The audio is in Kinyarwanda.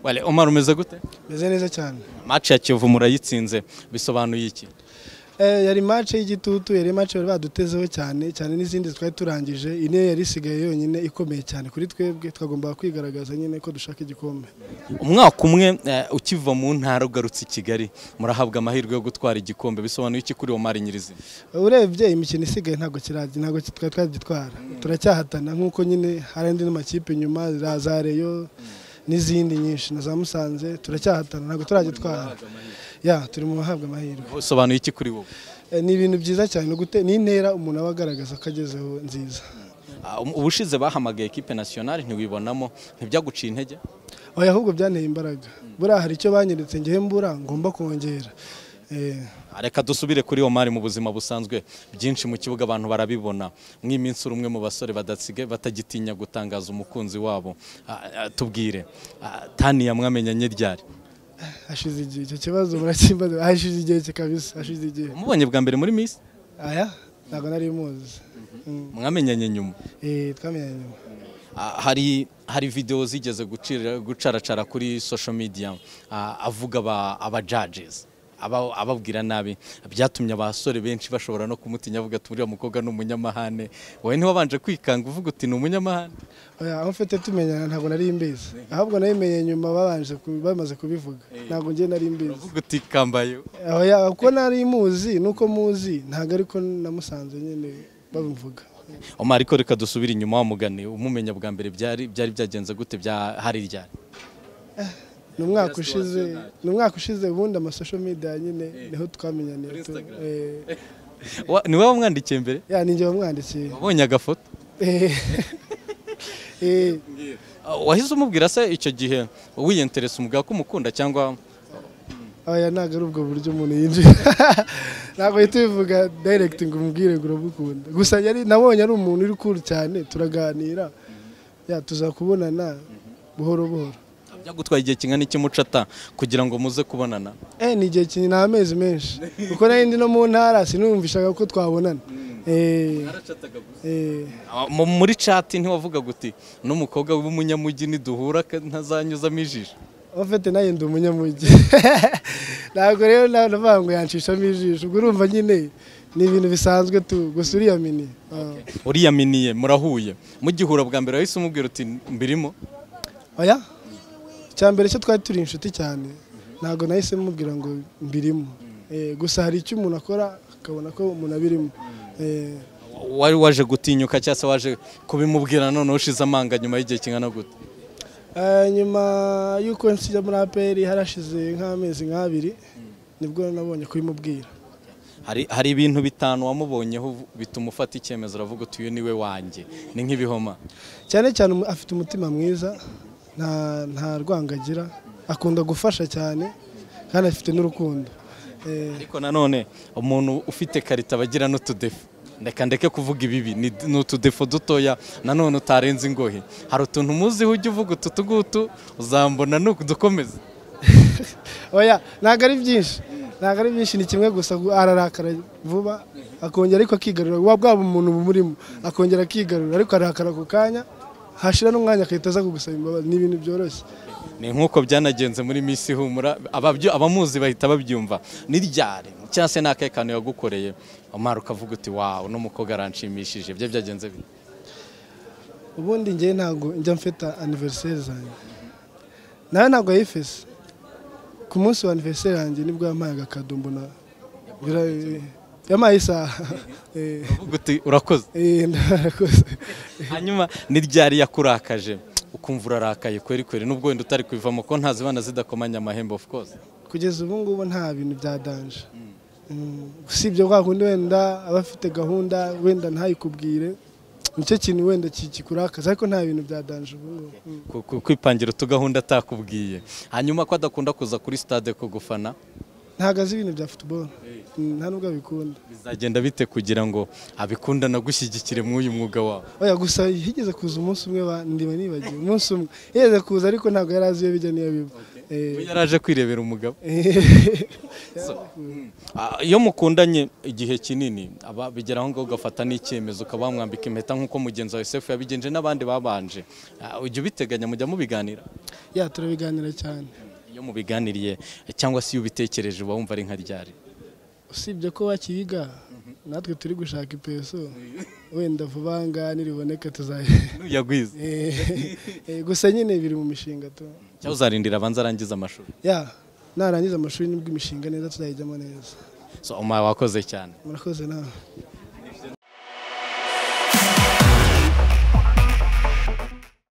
Wale Omar umeze gute meze neza cyane match ya Kiyovu murayitsinze bisobanuye iki Eh, yari match y'igitutu yari match bari badutezeho cyane cyane n'izindi twari turangije ine yari isigaye yonyine ikomeye cyane kuri twebwe twagombaga kwigaragaza nyine ko dushaka igikombe umwaka umwe eh, ukiva mu ntara ugarutse i Kigali murahabwa amahirwe yo gutwara igikombe bisobanuye iki kuri Omar nyirizina urebye imikino isigaye ntabwo kirajya ntabwo ki- twari twagitwara turacyahatana nk'uko nyine hari andi n'amakipe nyuma za- za reyo n'izindi nyinshi na za musanze turacyahatana ntabwo turagitwara ya turi mu bahabwa amahirwe bisobanuye iki kuri wowe Eh, ni ibintu byiza cyane ni ugute- ni intera umuntu aba agaragaza ko agezeho nziza Ah, um- ubushize bahamagaye ekipe nationale ntiwibonamo ntibyaguciye intege oya ahubwo byanteye imbaraga buriya hari icyo banyeretse ngewe mbura ngomba kongera Eh, Ah, reka dusubire kuri Omar mu buzima busanzwe byinshi mu kibuga abantu barabibona mw'iminsi uri umwe mu basore badasige batagitinya gutangaza umukunzi wabo Ah, ah, tubwire ah, tani yamwamenyanye ryari hashize igihe icyo kibazo murakimbaza hashize igihe kikabisa hashize igihe umubonye bwa mbere muri miss aya ntabwo nari muzi Mm. mwamenyanye nyuma Eh, twamenyanye nyuma Ah, hari hari video zigeze gucira gucaracara kuri social media ah, avuga aba aba judges aba- ababwira nabi byatumye abasore benshi bashobora no kumutinya avuga ati uriya mukobwa ni umunyamahane wowe ntiwabanje kwikanga uvuga uti ni umunyamahane oya aho mfite tumenyana ntabwo nari mbizi ahubwo nabimenye nyuma babanje ku- bamaze kubivuga ntabwo ngiye nari mbizi uvuga uti kambaye oya kuko nari muzi nuko muzi ntabwo ariko namusanze nyine babivuga Omar ariko reka dusubire inyuma wamugane umumenya bwa mbere byari byari byagenze gute bya hari ryari ni umwaka ushize ni umwaka ushize ubundi amasosho media nyine niho twamenyaniye tu- eh, Wa- ni wowe wamwandikiye mbere ya ni njye wamwandikiye wabonye agafoto Eh, eh, Ah, wahise umubwira se icyo gihe wiyenteresa umubwira ko umukunda cyangwa oya ntabwo ari ubwo buryo umuntu yinjira ntabwo uhita ubivuga direct ngo umubwire ngo urabukunda gusa yari nabonye ari umuntu uri cool cyane turaganira ya tuzakubonana buhoro buhoro byagutwaye igihe kingana iki mucata kugira ngo muze kubonana eh ni igihe kinini nta mezi menshi kuko nari ndi no mu ntara sinumvishaga ko twabonana eh eh Ah, mu- muri cati ntiwavugaga uti n'umukobwa w'umunyamujyi niduhura ka- ntazanyuzamo ijisho ofete nayo ndi umunyamujyi ntabwo rero na- navuga ngo yanshishamo ijisho ubwo urumva nyine ni ibintu bisanzwe tu gusa uriya mini ah. uriya miniye murahuye mugihura bwa mbere wahise umubwira uti mbirimo oya icya mbere cyo twari turi inshuti cyane ntabwo nahise mubwira ngo mbirimo Eh, gusa hari icyo umuntu akora akabona ko umuntu abirimo Eh, wari waje gutinyuka cyangwa se waje kubimubwira noneho ushize amanga nyuma y'igihe kingana gute eh, nyuma y'uko nsijya muri aperi harashize nk'amezi nk'abiri nibwo nabonye kubimubwira hari hari ibintu bitanu wamubonyeho uvu- bituma ufata icyemezo uravuga uti uyu niwe wanjye ni nk'ibihoma cyane cyane umu- afite umutima mwiza nta nta rwanga agira akunda gufasha cyane kandi afite n'urukundo Eh, ariko nanone umuntu ufite karita aba agira n'utudefu ndeka ndeke kuvuga ibibi ni ni utudefu dutoya nanone utarenze ingohe hari utuntu umuziho ujya uvuga utu tugutu uzambona nudukomeza oya ntabwo ari byinshi ntabwo ari byinshi ni kimwe gusa gu- ararakara vuba akongera ariko akigarura wa bwaba umuntu bumurimo akongera akigarura ariko arakara ako kanya hashira n'umwanya agahita aza kugusaba imbabazi ni ibintu byoroshye ni nk'uko byanagenze muri misi humura ababyo- abamuzi bahita babyumva ni ryari cyangwa se ni akahe kantu yagukoreye umara ukavuga uti wawe n'umukobwa aranshimishije byo byagenze bite ubundi ngewe ntabwo njya mfata aniveriseri zanjye nawe ntabwo yayifese ku munsi wa aniveriseri yanjye nibwo yampaye agakado mbona bira- yampaye isaha Eh, uvuga uti urakoze eh, ndakoze. hanyuma ni ryari yakurakaje ukumva urarakaye kweri kweri nubwo wenda utari kubivamo ko ntazibana zidakomanya amahembe of course kugeza ubu ngubu nta bintu bya danje Mm, usibye kwa kundi wenda aba afite gahunda wenda ntayikubwire nicyo kintu wenda ki- kikurakaza ariko nta bintu bya danje ubu ngubu Mm. Ku- ku- kwipangira utugahunda atakubwiye hanyuma ko adakunda kuza kuri stade kugufana ntabwo azi ibintu bya futuboro nta nubwo abikunda bizagenda bite kugira ngo abikunde anagushyigikire mw'uyu mwuga wawe oya gusa higeze kuza umunsi umwe ba- ndiba nibagiwe umunsi umwe higeze kuza ariko ntabwo yari azi iyo bijya n'iyo biba we Eh, yari aje kwirebera umugabo eh, So, ah, iyo mukundanye igihe kinini aba bigera aho ngaho ugafata n'icyemezo ukaba wamwambika impeta nk'uko mugenzi wawe Sefu yabigenje n'abandi babanje Ah, ujya ubiteganya mujya mubiganira ya turabiganira cyane iyo mubiganiriye cyangwa se iyo ubitekereje uba wumva ari nka ryari usibye ko wakiga natwe turi gushaka ipeso wenda vuba aha ngaha niriboneka tuzaye yagwize Eh, eh, gusa nyine biri mu mishinga tu cyangwa uzarindira abanza arangize amashuri ya narangiza amashuri nibwo imishinga neza tuzayijyamo neza so uma wakoze cyane murakoze nawe